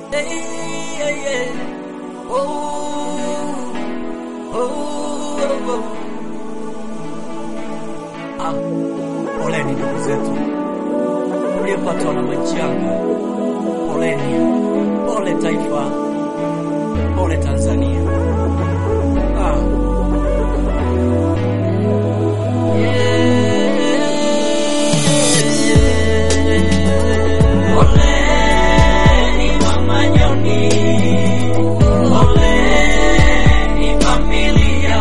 Hey, yeah, yeah. Oh, oh, oh, oh. Ah, poleni ndugu zetu mliopatwa na majanga, poleni, pole taifa, pole Tanzania. Ah. Poleni mamanyoni, poleni familia,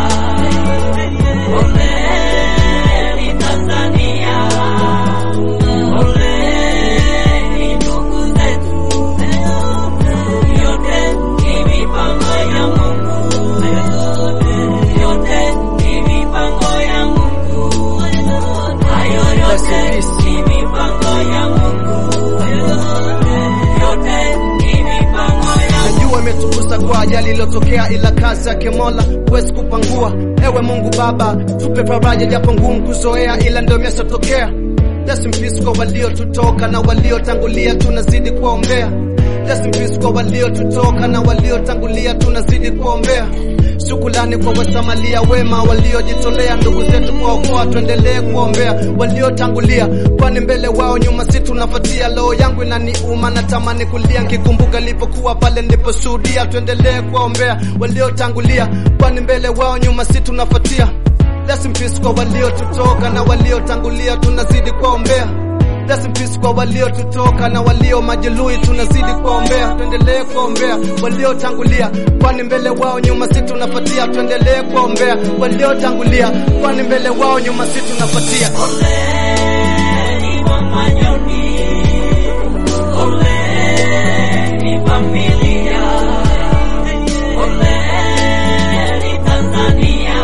poleni Tanzania, poleni ndugu zetu, yote ni mipango ya Mungu, yote ni mipango ya Mungu, hayo yote ni mipango ya Mungu, yote ni mipango ya Najua imetugusa kwa ajali iliyotokea, ila kazi yake Mola huwezi kupangua. Ewe Mungu Baba, tupe faraja japo ngumu kuzoea, ila ndio imeshatokea. Rest in peace kwa waliotutoka na waliotangulia, tunazidi kuwaombea. Rest in peace kwa waliotutoka na waliotangulia, tunazidi kuwaombea. Shukrani kwa wasamalia wema waliojitolea, ndugu zetu kuwaokoa, tuendelee kuwaombea waliotangulia, kwani mbele wao nyuma si tunafuatia. Roho yangu inaniuma, natamani kulia nikikumbuka nilipokuwa pale niliposhuhudia. Tuendelee kuwaombea waliotangulia, kwani mbele wao nyuma si tunafuatia. Rest in peace kwa waliotutoka na waliotangulia, tunazidi kuwaombea. Rest in peace kwa waliotutoka na walio majeruhi, tunazidi kuwaombea. Tuendelee kuwaombea waliotangulia, kwani mbele wao nyuma si tunafuatia. Tuendelee kuwaombea waliotangulia, kwani mbele wao nyuma si tunafuatia. Poleni mamanyoni, poleni familia, poleni Tanzania,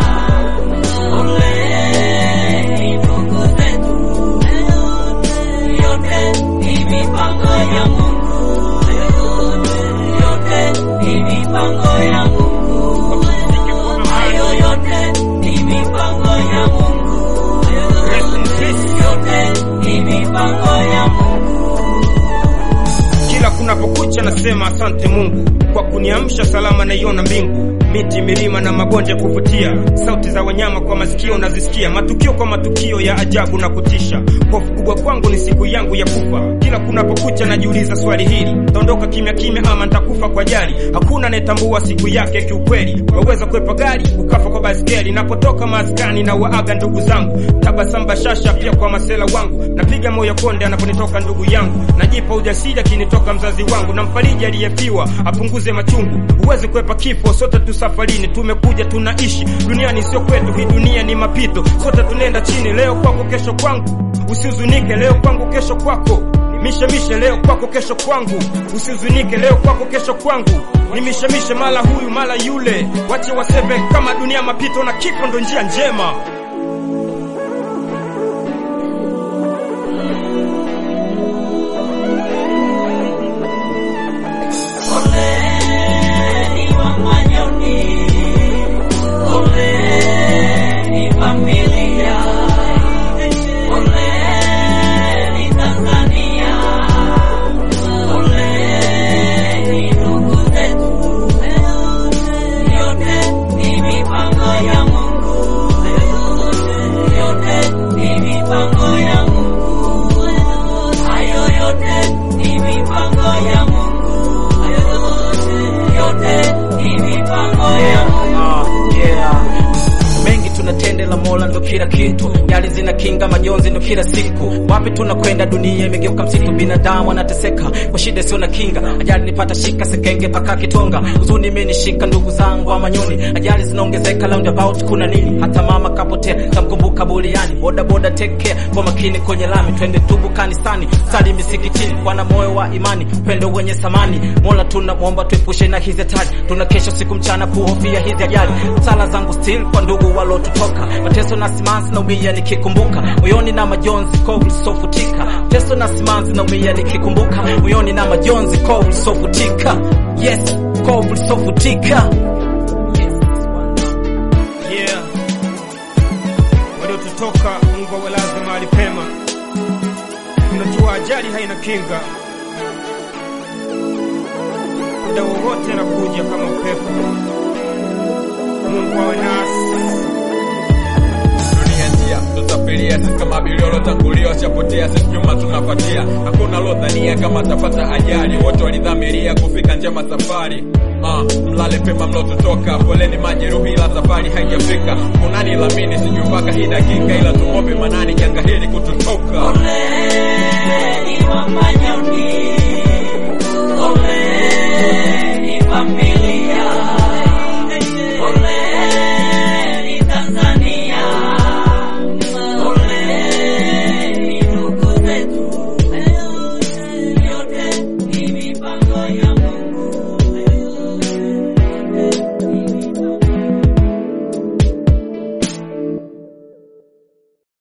poleni ndugu zetu, yote ni mipango ya Mungu, yote ni mipango ya Mungu, hayo yote ni mipango ya Mungu. Yote ni mipango ya Mungu. Kila kunapokucha nasema asante Mungu kwa kuniamsha salama, naiona mbingu, miti, milima na mabonde kuvutia, sauti za wanyama kwa masikio nazisikia, matukio kwa matukio ya ajabu na kutisha. Hofu kubwa kwangu ni siku yangu ya kufa. Kila kunapokucha najiuliza swali hili, taondoka kimya kimya ama nitakufa kwa jali? Hakuna anayetambua siku yake kiukweli. Waweza kwepa gari ukafa kwa baskeli. Napotoka maskani na waaga ndugu zangu, tabasamu bashasha pia kwa masela wangu, napiga moyo konde anaponitoka ndugu yangu, najipa ujasiri akinitoka mzazi wangu, na mfariji aliyefiwa apunguze machungu. Huwezi kwepa kifo, sote tu safarini, tumekuja tunaishi duniani, sio kwetu, hii dunia ni mapito, sote tunaenda chini. Leo kwako, kesho kwangu, usihuzunike. Leo kwangu, kesho kwako mishemishe leo kwako kesho kwangu, usihuzunike. Leo kwako kesho kwangu, ni mishemishe, mala huyu mala yule, wache waseme kama dunia mapito na kifo ndo njia njema. Poleni mamanyoni, poleni familia, poleni Tanzania, poleni ndugu zetu, yote ni mipango ya Mungu, yote ni mipango ya Mungu, hayo yote ni mipango ya Mungu yote ni mipango ya Mungu. Ah, yeah. Mengi tunatende la Mola ndo kila kitu, nyali zina kinga, majonzi ndo kila siku. Wapi tunakwenda? Dunia imegeuka msitu, binadamu anateseka kwa shida sio na kinga. Ajali nipata shika sekenge paka Kitonga, huzuni imenishika ndugu zangu wa Manyoni. Ajali zinaongezeka roundabout, kuna nini? Hata mama kapotea, tamkumbuka Buliani. Boda boda take care, kwa makini kwenye lami, twende tubu kanisani, sali misikitini, kwa na moyo wa imani, upendo wenye thamani. Mola tunamwomba tuepushe na hizi hatari, tuna kesho siku mchana kuhofia hizi ajali. Sala zangu still kwa ndugu walotutoka, mateso na simanzi naumia nikikumbuka, moyoni na majonzi kovu lisofutika. Mateso na simanzi naumia nikikumbuka, moyoni na majonzi kovu lisofutika. Yes, kovu lisofutika. Yeah, waliotutoka Mungu awalaze mahali pema. Tunajua ajali haina kinga, muda wowote na kuja kama upepo. Mungu awe nasi. dunia njia tutapilia sisi kama abiria waliotangulia washapotea sisi nyuma tunapatia hakuna lodhania kama atapata ajali wote walidhamiria kufika njema safari Uh, mlale pema mlotutoka poleni majeruhi ila safari haijafika kunani lamini sijui mpaka hii dakika ila tumombe manani janga hili kututoka Poleni wafanya